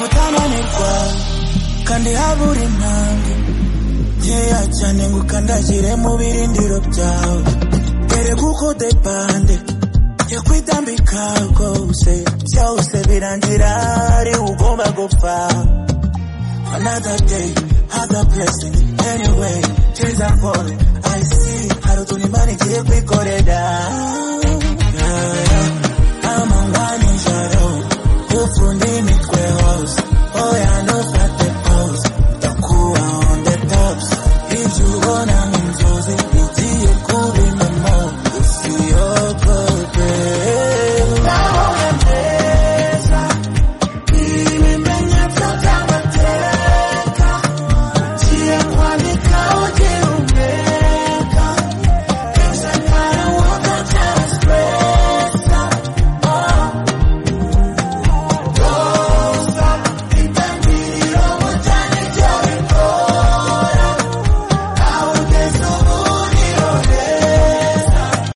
butananirwa kandi habura intambwe nkeya cyane ngo ukandagire mu birindiro byawe erega uko depande yakwitambika rwose byose birangira ari ugomba gupfa another day other blessing anyway tears are falling I see hari utuntu imana igiye kwikorera Yeah, yeah. I'm a one in shadow, ufundi